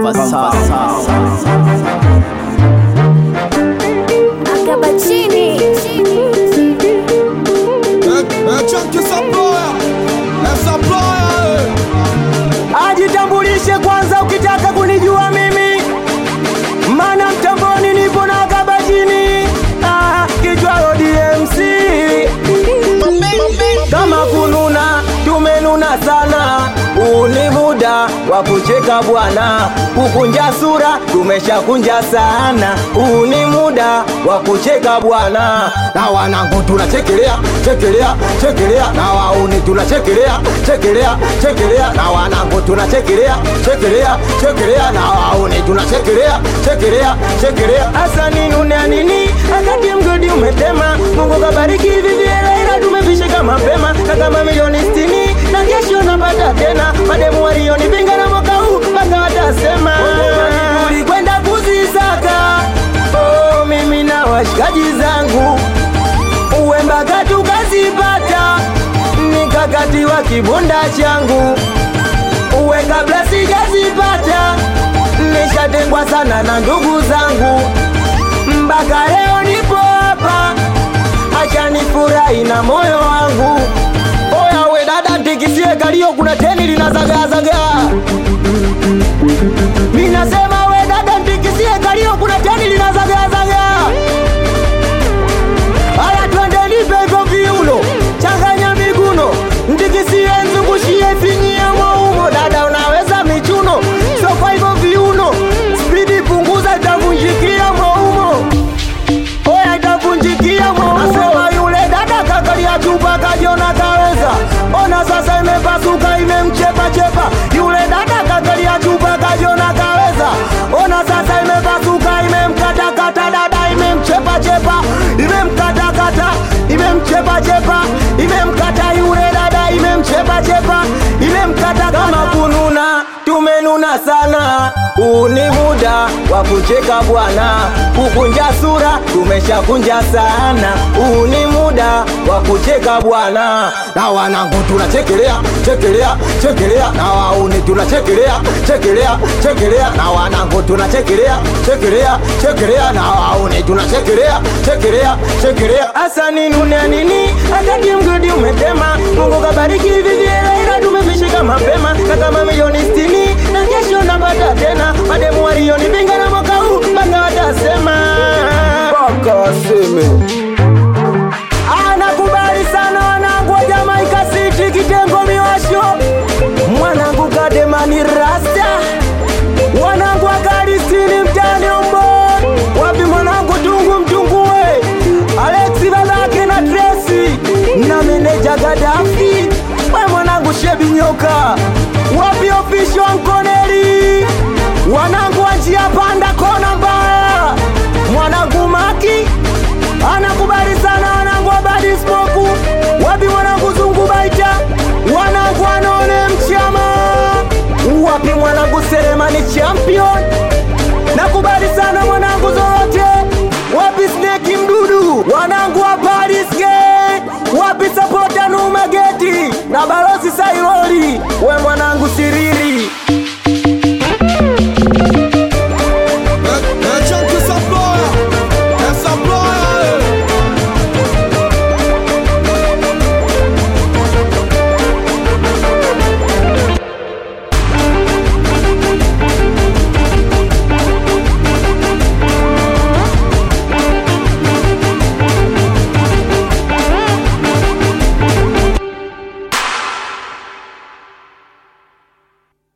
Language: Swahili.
Akabachini. Ajitambulishe kwanza ukitaka kunijua mimi, mana mtamboni nipo na kabajini ah, kichwalo DMC kama kununa tumenuna sana, huu ni muda wa kucheka bwana, kukunja sura tumeshakunja sana, huu ni muda wa kucheka bwana, na wanangu tunachekelea chekelea chekelea, na wauni tunachekelea chekelea chekelea, na wanangu tunachekelea chekelea chekelea, na wauni tunachekelea chekelea chekelea. Hasa ninune nini akati mgodi umetema, Mungu kabariki hivi vyela, ila tumevishika mapema kaka mamilioni sitini na kesho napata tena mademu walionipinga na mwaka huu mpaka watasema ulikwenda kuzisaka oh, mimi na washikaji zangu uwe mpaka tukazipata nikakati wa kibunda changu uwe kabla sijazipata nishatengwa sana na ndugu zangu mpaka leo nipo hapa acha nifurahi na moyo wangu. Oya we dada, tikisie kalio, kuna teni linazagaazaga. Ninasema we dada, tikisie kalio, kuna teni linazagaazaga. Aya, twende nipe hivyo viuno, changanya miguno, ndikisie, nzungushie, finyie mwaumo. Dada unaweza michuno, so kwa hivyo viuno, spidi punguza, itavunjikia mwaumo oya itavunjikia mwasema yule dada kakalia chupa kajiona kaweza ona sasa imepasuka imemchepachepa yule dada kakalia chupa kajiona kaweza ona sasa imepasuka imemkatakata dada imemchepachepa imemkatakata imemchepachepa imemkata yule dada imemchepachepa imemkata kama kununa tumenuna sana huu ni muda wa kucheka bwana kukunja sura tumeshakunja sana huu ni muda wa kucheka bwana na wanangu tunachekelea chekelea chekelea na wauni tunachekelea chekelea chekelea na wanangu tunachekelea chekelea chekelea na wauni tunachekelea chekelea chekelea hasa ninune nini akati mgodi umetema mungu kabariki hivi vyela ila tumevishika mapema kaka mamilioni sitini na kesho napata tena mademu walionipinga na mwaka huu mpaka watasema mpaka waseme anakubali sana wanangu wa Jamaika City kitengo miwasho mwanangu kademani rasta wanangu wa Kalistini mtani ombo wapi mwanangu tungu mtungue Alexi babake na Tracy na meneja Gaddafi we mwanangu shebi nyoka wapi ofisho Ankoneli wanangu wa njia panda